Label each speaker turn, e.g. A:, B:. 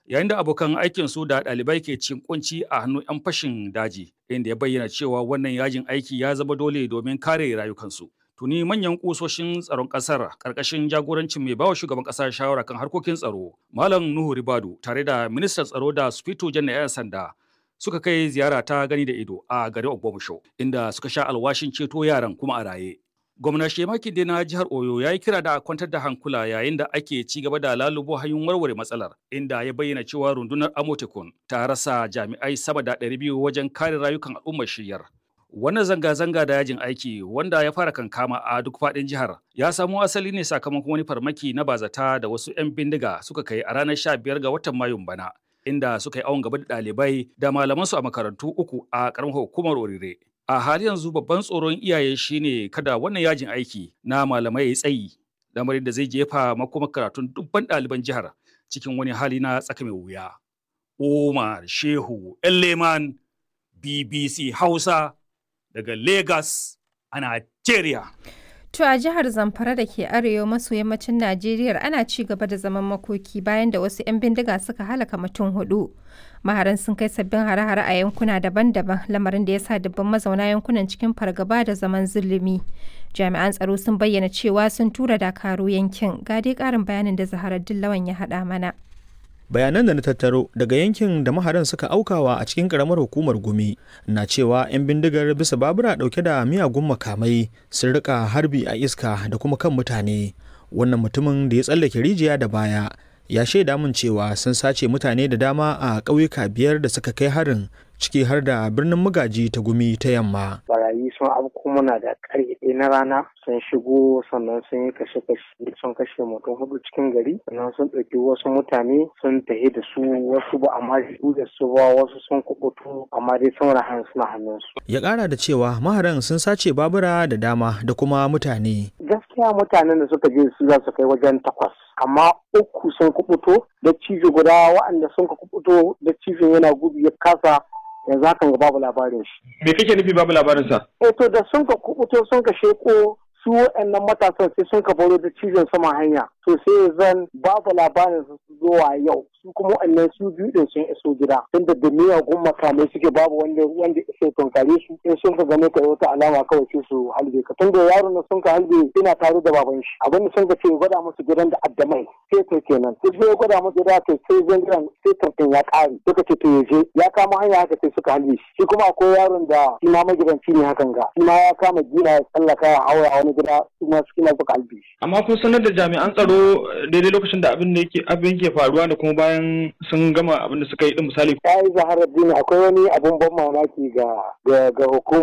A: yayin da abokan aikin su da ɗalibai ke cin kunci a hannun 'yan fashin daji inda ya bayyana cewa wannan yajin aiki ya zama dole domin kare rayukansu. Tuni manyan kusoshin tsaron ƙasar ƙarƙashin jagorancin mai bawa shugaban ƙasa shawara kan harkokin tsaro Malam Nuhu Ribadu tare da ministan tsaro da Sufito Jan 'yan sanda suka kai ziyara ta gani da ido a garin Ogbomusho inda suka sha alwashin ceto yaran kuma a raye. Gwamna Shemaki Dai na jihar Oyo ya yi kira da a kwantar da hankula yayin da ake ci gaba da lalubo hanyoyin warware matsalar inda ya bayyana cewa rundunar Amotekun ta rasa jami'ai sama da 200 wajen kare rayukan al'ummar shiyar. Wannan zanga-zanga da yajin aiki wanda ya fara kankama a duk faɗin jihar ya samo asali ne sakamakon wani farmaki na bazata da wasu 'yan bindiga suka kai a ranar 15 ga watan Mayun bana. Inda suka yi awon gaba da ɗalibai da malamansu a makarantu uku a ƙaramar hukumar Orire. A hali yanzu babban tsoron iyaye shine kada wannan yajin aiki na malamai ya tsayi, lamarin da zai jefa makomar karatun dubban ɗaliban jihar cikin wani hali na tsaka mai wuya. Umar Shehu Leman BBC Hausa daga Lagos a Najeriya.
B: To a jihar Zamfara da ke arewa maso yammacin Najeriya ana ci gaba da zaman makoki bayan da wasu 'yan bindiga suka halaka mutum hudu. Maharan sun kai sabbin hare-hare a yankuna daban-daban lamarin da ya sa dubban mazauna yankunan cikin fargaba da zaman zulumi. Jami'an tsaro sun bayyana cewa sun tura dakaru yankin. Ga dai karin bayanin da Zaharar Dillawan ya haɗa mana.
C: bayanan da na tattaro daga yankin da maharan suka aukawa a cikin karamar hukumar gumi na cewa 'yan bindigar bisa babura dauke da miyagun makamai sun rika harbi a iska da kuma kan mutane wannan mutumin da ya tsallake rijiya da baya ya shaida min cewa sun sace mutane da dama a ƙauyuka biyar da suka kai harin ciki har da birnin magaji ta gumi ta yamma.
D: Barayi sun abu muna da ƙarfe ɗaya na rana sun shigo sannan sun yi kashe-kashe sun kashe mutum hudu cikin gari sannan sun ɗauki wasu mutane sun tafi da su wasu ba amma su da su ba wasu sun kubutu amma dai sun rahan suna hannunsu.
C: Ya ƙara da cewa maharan sun sace babura da dama da kuma mutane.
D: Gaskiya mutanen da suka je su za su kai wajen takwas. amma uku sun kubuto da cijo guda waɗanda sun ka kubuto da cijin yana gudu ya kasa yanzu hakan ga babu labarin shi.
C: Me kake nufi babu labarin sa?
D: Eh to da sun ka kubuto sun ka sheko su waɗannan matasan sai sun ka baro da cizon sama hanya to sai zan babu labarin su zuwa yau su kuma waɗannan su biyu din sun iso gida tunda da miyagun makamai suke babu wanda wanda iso tunkare su in sun ka gane ka wata alama kawai sai su halbe ka tunda yaron na sun ka halbe ina tare da baban shi abin da sun ka ce gwada musu gidan da addamai sai to kenan sai sai gwada musu gida to sai zan gidan sai tantin ya ƙare suka ce to yaje ya kama hanya haka sai suka halbe shi shi kuma akwai yaron da shi ma magidanci ne hakan ga shi ma ya kama gina ya tsallaka ya haura wani gida su ma suka suka halbe shi.
E: amma kun sanar da jami'an tsaro daidai lokacin da abin da yake abin ke faruwa da kuma bayan sun gama abin da suka yi din misali.
D: Ya yi zaharar dini akwai wani abun ban mamaki ga ga hukumar